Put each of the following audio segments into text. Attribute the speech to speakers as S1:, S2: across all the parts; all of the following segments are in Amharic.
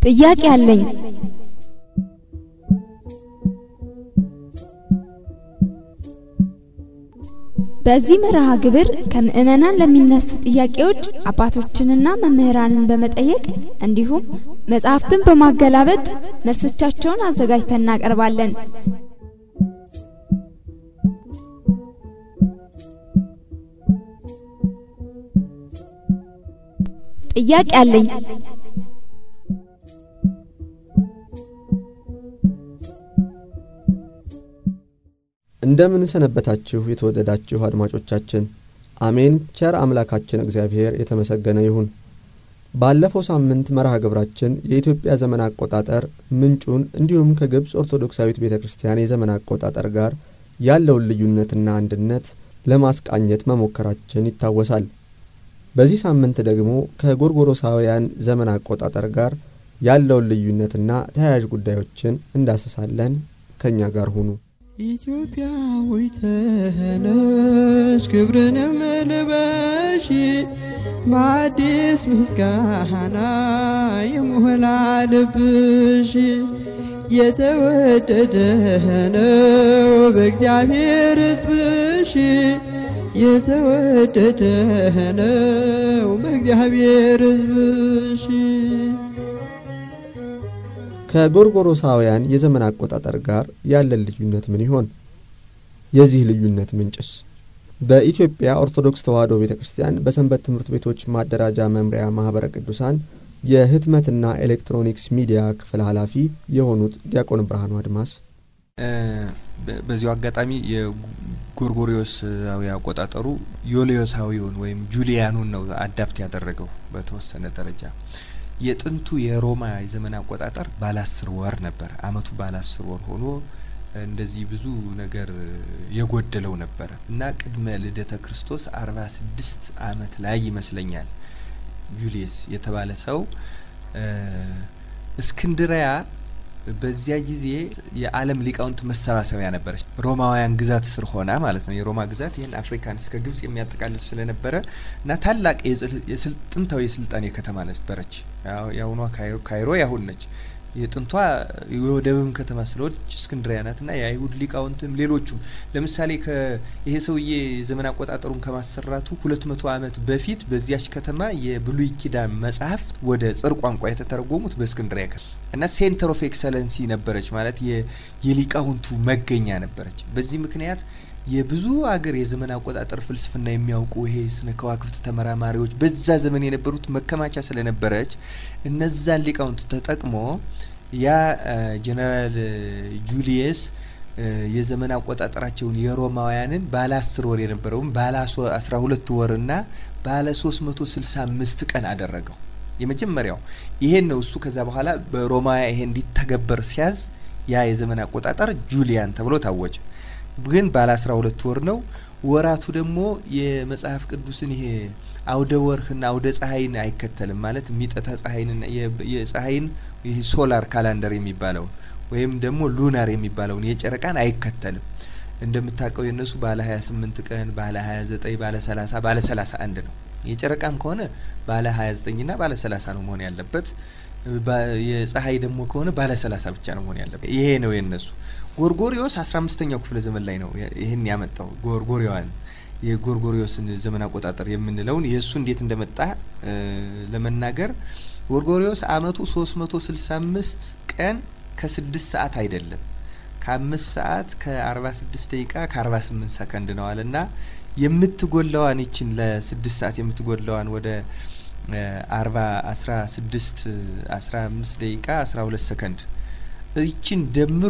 S1: ጥያቄ አለኝ። በዚህ መርሃ ግብር ከምዕመናን ለሚነሱ ጥያቄዎች አባቶችንና መምህራንን በመጠየቅ እንዲሁም መጽሐፍትን በማገላበጥ መልሶቻቸውን አዘጋጅተን እናቀርባለን። ጥያቄ አለኝ።
S2: እንደምን ሰነበታችሁ የተወደዳችሁ አድማጮቻችን። አሜን። ቸር አምላካችን እግዚአብሔር የተመሰገነ ይሁን። ባለፈው ሳምንት መርሃ ግብራችን የኢትዮጵያ ዘመን አቆጣጠር ምንጩን እንዲሁም ከግብፅ ኦርቶዶክሳዊት ቤተ ክርስቲያን የዘመን አቆጣጠር ጋር ያለውን ልዩነትና አንድነት ለማስቃኘት መሞከራችን ይታወሳል። በዚህ ሳምንት ደግሞ ከጎርጎሮሳውያን ዘመን አቆጣጠር ጋር ያለውን ልዩነትና ተያያዥ ጉዳዮችን እንዳሰሳለን። ከእኛ ጋር ሁኑ።
S3: ኢትዮጵያዊት ነሽ ክብርንም ልበሺ በአዲስ ምስጋና የሞላ ልብሽ የተወደደ ነው በእግዚአብሔር ሕዝብሽ የተወደደ ነው በእግዚአብሔር ሕዝብሽ
S2: ከጎርጎሮሳውያን የዘመን አቆጣጠር ጋር ያለን ልዩነት ምን ይሆን? የዚህ ልዩነት ምንጭስ? በኢትዮጵያ ኦርቶዶክስ ተዋሕዶ ቤተ ክርስቲያን በሰንበት ትምህርት ቤቶች ማደራጃ መምሪያ ማኅበረ ቅዱሳን የህትመትና ኤሌክትሮኒክስ ሚዲያ ክፍል ኃላፊ የሆኑት ዲያቆን ብርሃኑ አድማስ
S4: በዚሁ አጋጣሚ የጎርጎሪዮሳዊ አቆጣጠሩ ዮልዮሳዊውን ወይም ጁሊያኑን ነው አዳፕት ያደረገው በተወሰነ ደረጃ። የጥንቱ የሮማ የዘመን አቆጣጠር ባለ አስር ወር ነበር። አመቱ ባለ አስር ወር ሆኖ እንደዚህ ብዙ ነገር የጎደለው ነበረ እና ቅድመ ልደተ ክርስቶስ አርባ ስድስት አመት ላይ ይመስለኛል ጁሊየስ የተባለ ሰው እስክንድሪያ በዚያ ጊዜ የዓለም ሊቃውንት መሰባሰቢያ ነበረች። ሮማውያን ግዛት ስር ሆና ማለት ነው። የሮማ ግዛት ይህን አፍሪካን እስከ ግብጽ የሚያጠቃልል ስለነበረ እና ታላቅ ጥንታዊ የስልጣኔ ከተማ ነበረች። የአሁኗ ካይሮ ያሁን ነች። የጥንቷ የወደብም ከተማ ስለሆነች እስክንድሪያ ናት እና የአይሁድ ሊቃውንትም ሌሎቹም ለምሳሌ ይሄ ሰውዬ ዘመን አቆጣጠሩን ከማሰራቱ ሁለት መቶ አመት በፊት በዚያች ከተማ የብሉይ ኪዳን መጽሐፍት ወደ ጽር ቋንቋ የተተረጎሙት በእስክንድሪያ ከተማ እና ሴንተር ኦፍ ኤክሰለንሲ ነበረች ማለት የሊቃውንቱ መገኛ ነበረች። በዚህ ምክንያት የብዙ አገር የዘመን አቆጣጠር ፍልስፍና የሚያውቁ ይሄ ስነ ከዋክብት ተመራማሪዎች በዛ ዘመን የነበሩት መከማቻ ስለነበረች እነዛን ሊቃውንት ተጠቅሞ ያ ጀነራል ጁሊየስ የዘመን አቆጣጠራቸውን የሮማውያንን ባለ አስር ወር የነበረውን ባለ አስራ ሁለት ወርና ባለ ሶስት መቶ ስልሳ አምስት ቀን አደረገው። የመጀመሪያው ይሄን ነው። እሱ ከዛ በኋላ በሮማውያ ይሄ እንዲተገበር ሲያዝ ያ የዘመን አቆጣጠር ጁሊያን ተብሎ ታወጀ። ግን ባለ አስራ ሁለት ወር ነው። ወራቱ ደግሞ የመጽሐፍ ቅዱስን ይሄ አውደ ወርህና አውደ ፀሐይን አይከተልም። ማለት የሚጠታ ፀሐይንና የፀሐይን ይሄ ሶላር ካላንደር የሚባለውን ወይም ደግሞ ሉናር የሚባለውን የጨረቃን አይከተልም። እንደምታውቀው የእነሱ ባለ ሀያ ስምንት ቀን ባለ ሀያ ዘጠኝ ባለ ሰላሳ ባለ ሰላሳ አንድ ነው። የጨረቃም ከሆነ ባለ ሀያ ዘጠኝና ባለ ሰላሳ ነው መሆን ያለበት። የፀሐይ ደግሞ ከሆነ ባለ ሰላሳ ብቻ ነው መሆን ያለበት። ይሄ ነው የእነሱ። ጎርጎሪዮስ አስራ አምስተኛው ክፍለ ዘመን ላይ ነው ይህን ያመጣው። ጎርጎሪያዋን የጎርጎሪዮስን ዘመን አቆጣጠር የምንለውን የእሱ እንዴት እንደመጣ ለመናገር ጎርጎሪዮስ አመቱ ሶስት መቶ ስልሳ አምስት ቀን ከስድስት ሰዓት አይደለም ከአምስት ሰዓት ከአርባ ስድስት ደቂቃ ከአርባ ስምንት ሰከንድ ነው አለ እና የምትጎላዋን ይችን ለስድስት ሰዓት የምትጎላዋን ወደ አርባ አስራ ስድስት አስራ አምስት ደቂቃ አስራ ሁለት ሰከንድ ይችን ደምሮ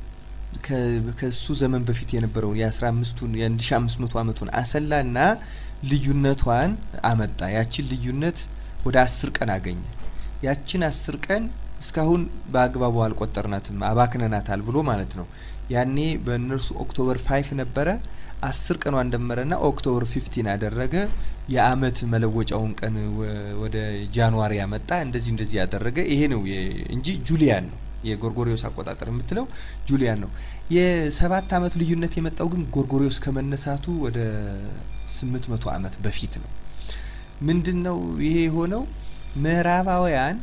S4: ከሱ ዘመን በፊት የነበረውን የአስራ አምስቱን የአንድ ሺ አምስት መቶ አመቱን አሰላና ልዩነቷን አመጣ። ያችን ልዩነት ወደ አስር ቀን አገኘ። ያችን አስር ቀን እስካሁን በአግባቡ አልቆጠርናትም አባክነናታል ብሎ ማለት ነው። ያኔ በእነርሱ ኦክቶበር ፋይፍ ነበረ። አስር ቀኗን ደመረና ኦክቶበር ፊፍቲን አደረገ። የአመት መለወጫውን ቀን ወደ ጃንዋሪ ያመጣ። እንደዚህ እንደዚህ ያደረገ ይሄ ነው እንጂ ጁሊያን ነው የጎርጎሪዮስ አቆጣጠር የምትለው ጁሊያን ነው። የሰባት አመት ልዩነት የመጣው ግን ጎርጎሪዮስ ከመነሳቱ ወደ ስምንት መቶ አመት በፊት ነው። ምንድን ነው ይሄ የሆነው? ምዕራባውያን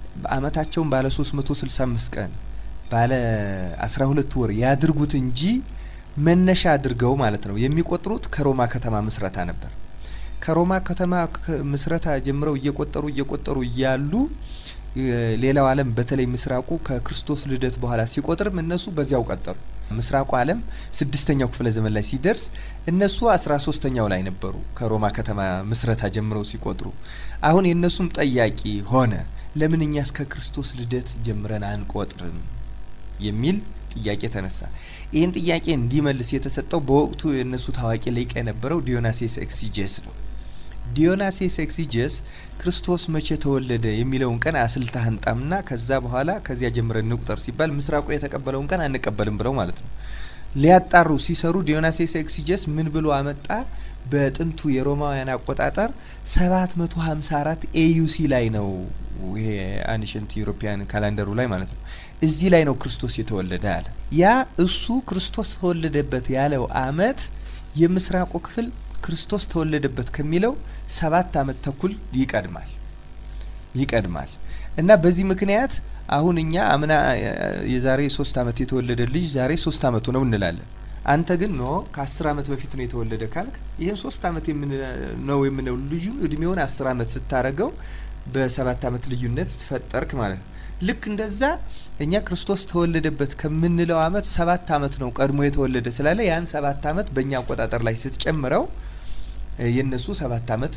S4: በአመታቸውን ባለ ሶስት መቶ ስልሳ አምስት ቀን ባለ አስራ ሁለት ወር ያድርጉት እንጂ መነሻ አድርገው ማለት ነው የሚቆጥሩት ከሮማ ከተማ ምስረታ ነበር። ከሮማ ከተማ ምስረታ ጀምረው እየቆጠሩ እየቆጠሩ እያሉ ሌላው ዓለም በተለይ ምስራቁ ከክርስቶስ ልደት በኋላ ሲቆጥርም እነሱ በዚያው ቀጠሉ። ምስራቁ ዓለም ስድስተኛው ክፍለ ዘመን ላይ ሲደርስ እነሱ አስራ ሶስተኛው ላይ ነበሩ ከሮማ ከተማ ምስረታ ጀምረው ሲቆጥሩ። አሁን የእነሱም ጠያቂ ሆነ፣ ለምን እኛ እስከ ክርስቶስ ልደት ጀምረን አንቆጥርም የሚል ጥያቄ ተነሳ። ይህን ጥያቄ እንዲመልስ የተሰጠው በወቅቱ የእነሱ ታዋቂ ሊቅ የነበረው ዲዮናሴስ ኤክሲጄስ ነው። ዲዮናሴስ ኤክሲጄስ ክርስቶስ መቼ ተወለደ የሚለውን ቀን አስልተህ አንጣምና ከዛ በኋላ ከዚያ ጀምረን እንቁጠር ሲባል ምስራቁ የተቀበለውን ቀን አንቀበልም ብለው ማለት ነው። ሊያጣሩ ሲሰሩ ዲዮናሴስ ኤክሲጄስ ምን ብሎ አመጣ? በጥንቱ የሮማውያን አቆጣጠር ሰባት መቶ ሀምሳ አራት ኤዩሲ ላይ ነው ይሄ አንሽንት ዩሮፒያን ካላንደሩ ላይ ማለት ነው። እዚህ ላይ ነው ክርስቶስ የተወለደ አለ። ያ እሱ ክርስቶስ ተወለደበት ያለው አመት የምስራቁ ክፍል ክርስቶስ ተወለደበት ከሚለው ሰባት አመት ተኩል ይቀድማል ይቀድማል እና በዚህ ምክንያት አሁን እኛ አምና የዛሬ ሶስት አመት የተወለደ ልጅ ዛሬ ሶስት አመቱ ነው እንላለን። አንተ ግን ኖ ከአስር አመት በፊት ነው የተወለደ ካልክ ይህን ሶስት አመት ነው የምንለው ልጁ እድሜውን አስር አመት ስታረገው በሰባት አመት ልዩነት ፈጠርክ ማለት ነው። ልክ እንደዛ እኛ ክርስቶስ ተወለደበት ከምንለው አመት ሰባት አመት ነው ቀድሞ የተወለደ ስላለ ያን ሰባት አመት በእኛ አቆጣጠር ላይ ስትጨምረው የእነሱ ሰባት አመት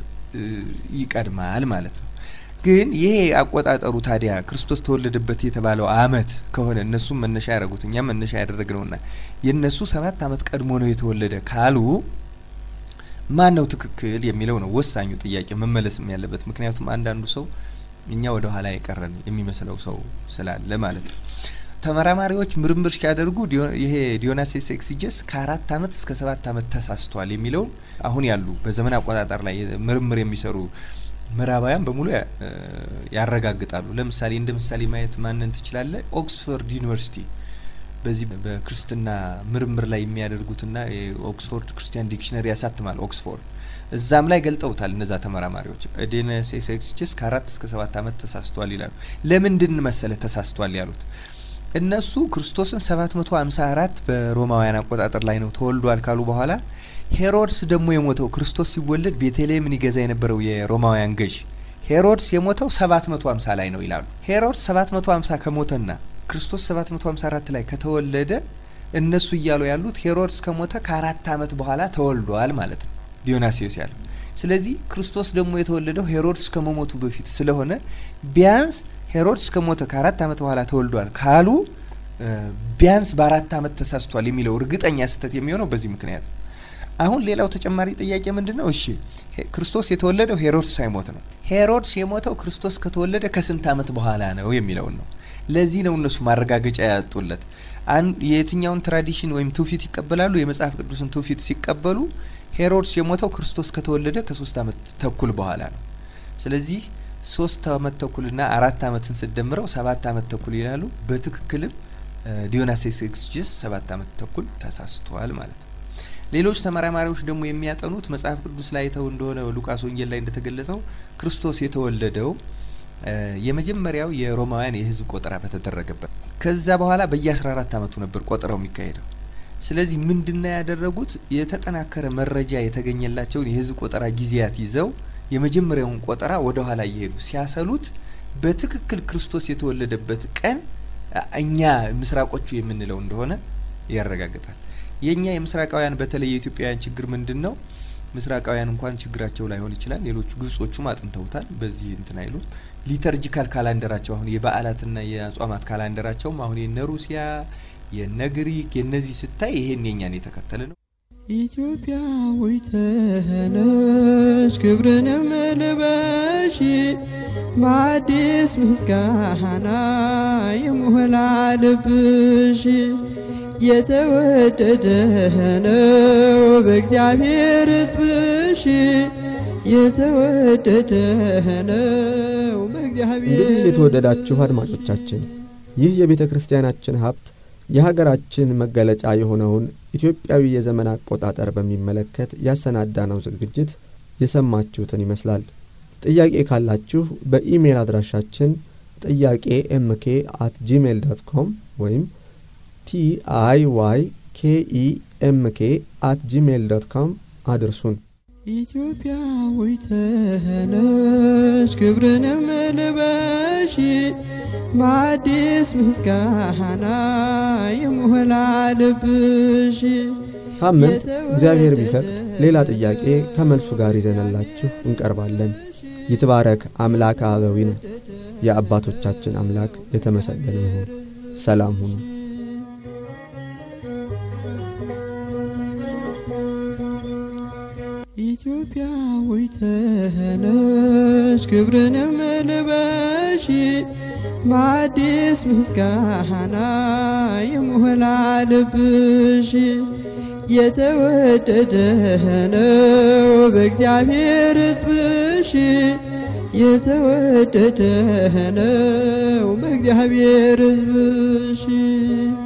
S4: ይቀድማል ማለት ነው። ግን ይሄ አቆጣጠሩ ታዲያ ክርስቶስ ተወለደበት የተባለው አመት ከሆነ እነሱም መነሻ ያደረጉት እኛም መነሻ ያደረግነውና የእነሱ ሰባት አመት ቀድሞ ነው የተወለደ ካሉ ማን ነው ትክክል የሚለው ነው ወሳኙ ጥያቄ መመለስም ያለበት። ምክንያቱም አንዳንዱ ሰው እኛ ወደ ኋላ የቀረን የሚመስለው ሰው ስላለ ማለት ነው። ተመራማሪዎች ምርምር ሲያደርጉ ይሄ ዲዮናሴስ ኤክሲጀስ ከአራት አመት እስከ ሰባት አመት ተሳስቷል የሚለውን አሁን ያሉ በዘመን አቆጣጠር ላይ ምርምር የሚሰሩ ምዕራባውያን በሙሉ ያረጋግጣሉ። ለምሳሌ እንደ ምሳሌ ማየት ማንን ትችላለ? ኦክስፎርድ ዩኒቨርሲቲ በዚህ በክርስትና ምርምር ላይ የሚያደርጉትና የኦክስፎርድ ክርስቲያን ዲክሽነሪ ያሳትማል ኦክስፎርድ እዛም ላይ ገልጠውታል። እነዛ ተመራማሪዎች ዲዮናሴስ ኤክሲጀስ ከአራት እስከ ሰባት አመት ተሳስቷል ይላሉ። ለምንድን መሰለ ተሳስቷል ያሉት? እነሱ ክርስቶስን ሰባት መቶ ሀምሳ አራት በሮማውያን አቆጣጠር ላይ ነው ተወልዷል ካሉ በኋላ ሄሮድስ ደግሞ የሞተው ክርስቶስ ሲወለድ ቤተልሔምን ይገዛ የነበረው የሮማውያን ገዥ ሄሮድስ የሞተው ሰባት መቶ ሀምሳ ላይ ነው ይላሉ። ሄሮድስ ሰባት መቶ ሀምሳ ከሞተና ክርስቶስ ሰባት መቶ ሀምሳ አራት ላይ ከተወለደ እነሱ እያሉ ያሉት ሄሮድስ ከሞተ ከአራት አመት በኋላ ተወልዷል ማለት ነው ዲዮናሲዮስ ያለው። ስለዚህ ክርስቶስ ደግሞ የተወለደው ሄሮድስ ከመሞቱ በፊት ስለሆነ ቢያንስ ሄሮድስ ከሞተ ከአራት አመት በኋላ ተወልዷል ካሉ ቢያንስ በአራት አመት ተሳስቷል የሚለው እርግጠኛ ስህተት የሚሆነው በዚህ ምክንያት ነው። አሁን ሌላው ተጨማሪ ጥያቄ ምንድን ነው? እሺ ክርስቶስ የተወለደው ሄሮድስ ሳይሞት ነው። ሄሮድስ የሞተው ክርስቶስ ከተወለደ ከስንት አመት በኋላ ነው የሚለውን ነው። ለዚህ ነው እነሱ ማረጋገጫ ያጡለት። የትኛውን ትራዲሽን ወይም ትውፊት ይቀበላሉ? የመጽሐፍ ቅዱስን ትውፊት ሲቀበሉ ሄሮድስ የሞተው ክርስቶስ ከተወለደ ከሶስት አመት ተኩል በኋላ ነው። ስለዚህ ሶስት አመት ተኩልና አራት አመትን ስደምረው ሰባት አመት ተኩል ይላሉ። በትክክልም ዲዮናሴስ ኤክሲጀስ ሰባት አመት ተኩል ተሳስቷል ማለት ነው። ሌሎች ተመራማሪዎች ደግሞ የሚያጠኑት መጽሐፍ ቅዱስ ላይ ተው እንደሆነ ሉቃስ ወንጌል ላይ እንደተገለጸው ክርስቶስ የተወለደው የመጀመሪያው የሮማውያን የህዝብ ቆጠራ በተደረገበት ከዛ በኋላ በየአስራ አራት አመቱ ነበር ቆጠራው የሚካሄደው። ስለዚህ ምንድነው ያደረጉት? የተጠናከረ መረጃ የተገኘላቸውን የህዝብ ቆጠራ ጊዜያት ይዘው የመጀመሪያውን ቆጠራ ወደ ኋላ እየሄዱ ሲያሰሉት በትክክል ክርስቶስ የተወለደበት ቀን እኛ ምስራቆቹ የምንለው እንደሆነ ያረጋግጣል። የእኛ የምስራቃውያን በተለይ የኢትዮጵያውያን ችግር ምንድን ነው? ምስራቃውያን እንኳን ችግራቸው ላይሆን ይችላል። ሌሎቹ ግብጾቹም አጥንተውታል። በዚህ እንትን አይሉም። ሊተርጂካል ካላንደራቸው አሁን የበዓላትና የአጽዋማት ካላንደራቸውም አሁን የነ ሩሲያ የነ ግሪክ የነዚህ ስታይ ይሄን የኛን የተከተለ ነው።
S3: ኢትዮጵያዊት ነሽ ክብርንም ልበሺ በአዲስ ምስጋና የሞላ ልብሽ የተወደደ ነው በእግዚአብሔር ሕዝብሽ የተወደደ ነው በእግዚአብሔር
S2: እንግዲህ የተወደዳችሁ አድማጮቻችን ይህ የቤተ ክርስቲያናችን ሀብት የሀገራችን መገለጫ የሆነውን ኢትዮጵያዊ የዘመን አቆጣጠር በሚመለከት ያሰናዳነው ዝግጅት የሰማችሁትን ይመስላል። ጥያቄ ካላችሁ በኢሜል አድራሻችን ጥያቄ ኤምኬ አት ጂሜል ዶት ኮም ወይም ቲ አይ ዋይ ኬ ኢ ኤምኬ አት ጂሜል ዶት ኮም አድርሱን።
S3: ኢትዮጵያዊት ነሽ ክብርንም ልበሺ በአዲስ ምስጋና የሞላ ልብሽ
S2: ሳምንት እግዚአብሔር ቢፈቅድ ሌላ ጥያቄ ከመልሱ ጋር ይዘነላችሁ እንቀርባለን። ይትባረክ አምላከ አበዊነ የአባቶቻችን አምላክ የተመሰገነ ይሁን። ሰላም ሁኑ።
S3: ኢትዮጵያዊት ነሽ ክብርንም ልበሺ በአዲስ ምስጋና የሞላ ልብሽ የተወደደ ነው በእግዚአብሔር ሕዝብሽ የተወደደ ነው በእግዚአብሔር ሕዝብሽ